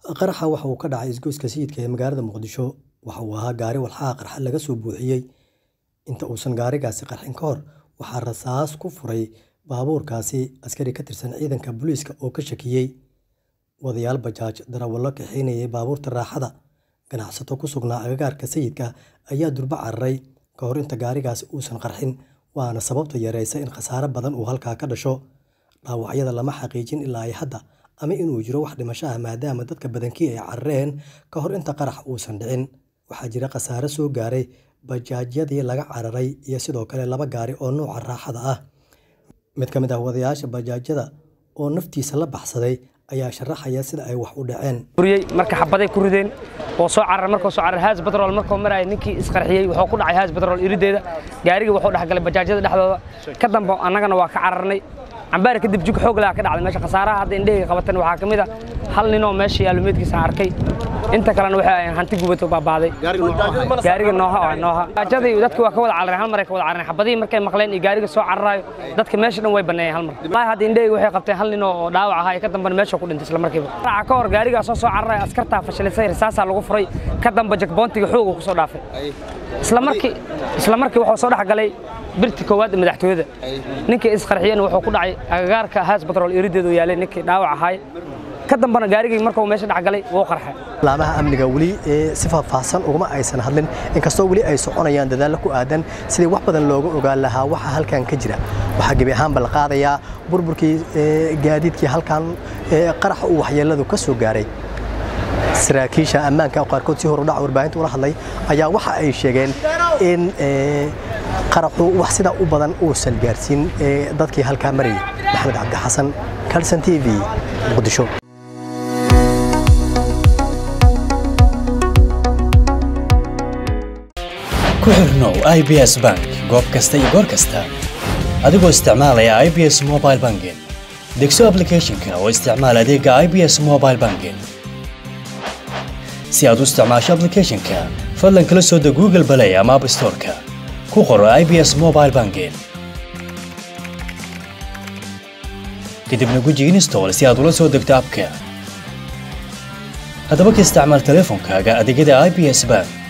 Qaraxa waxa uu ka dhacay isgoyska sayidka ee magaalada Muqdisho. Waxa uu ahaa gaari walxaha qarxa laga soo buuxiyey. Inta uusan gaarigaasi qarxin ka hor, waxaa rasaas ku furay baabuurkaasi askari ka tirsan ciidanka booliiska oo ka shakiyay. Wadayaal bajaaj, darawallo kaxaynayay baabuurta raaxada, ganacsato ku sugnaa agagaarka sayidka ayaa durba cararay ka hor inta gaarigaasi uusan qarxin, waana sababta yareysay in khasaare badan uu halkaa ka dhasho. Dhaawacyada lama xaqiijin ilaa hadda ama inuu jiro wax dhimasho ah maadaama dadka badankii ay carareen ka hor inta qaraxa uusan dhicin. Waxaa jira khasaare soo gaaray bajaajyadii laga cararay iyo sidoo kale laba gaari oo nooca raaxada ah. Mid ka mid ah wadayaasha bajaajyada oo naftiisa la baxsaday ayaa sharaxaya sida ay wax u dhaceen. buriyey marka xabaday ku rideen oo soo carar markuu soo carar haas batrool markuu marayay ninkii isqarxiyey wuxuu ku dhacay haas batrool irideeda gaariga wuxuu dhex galay bajaajyada dhexdooda ka dambe annagana waa ka cararnay cambaar kadib jug xoog leh ka dhacday meesha khasaaraha hadda indhahayga qabatan waxaa ka mid ah hal nin oo meesha yaalo meedkiisa aan arkay inta kalena waxay ahayn hanti gubato baabaaday gaariga nooha ah nooha bajaajadii dadka waa ka wada carareen hal mar ay ka wada carareen xabadihii markay maqleen iyo gaariga soo cararayo dadka meesha dhan way baneeyeen hal mar wallaahi hadda indhahayga waxay qabteen hal nin oo dhaawac ahaa ka dambena meesha ku dhintay isla markiiba raaca ka hor gaarigaa soo soo cararaya askartaa fashilisay risaasaa lagu furay ka dambe jakboontiga xoog uu ku soo dhaafay isla markii isla markii wuxuu soo dhex galay birti koowaad ee madaxtooyada ninkii isqarxiyana wuxuu ku dhacay agagaarka haas batrool irideedu yaalay ninkii dhaawac ahaay ka dambena gaarigii markuu meesha dhex galay wuu qarxay Laamaha amniga weli ee si faahfaahsan uguma aysan hadlin inkastoo weli ay soconayaan dadaallo ku aadan sidii wax badan looga ogaan lahaa waxa halkan ka jira waxaa gebi ahaanba la qaadayaa burburkii ee, gaadiidkii halkan ee, qaraxa uu waxyeeladu ka soo gaaray saraakiisha ammaanka oo qaarkood si horudhac warbaahinta ula hadlay ayaa waxa ay sheegeen in ee, qaraxu wax sidaa u badan uusan gaarsiin ee, dadkii halkaa marayay maxamed cabdi xasan kalson t v muqdisho ku xirnow ibs bank goob kasta iyo goor kasta adigoo isticmaalaya ibs mobile banking degso applicationka oo isticmaal adeega ibs mobile banking si aad u isticmaasho applicationka fadlan kala soo deg google play ama app store-ka ku qoro ibs mobile banking kadibna guji install si aad ula soo degto abka haddaba ka isticmaal teleefonkaaga adeegyada ibs bank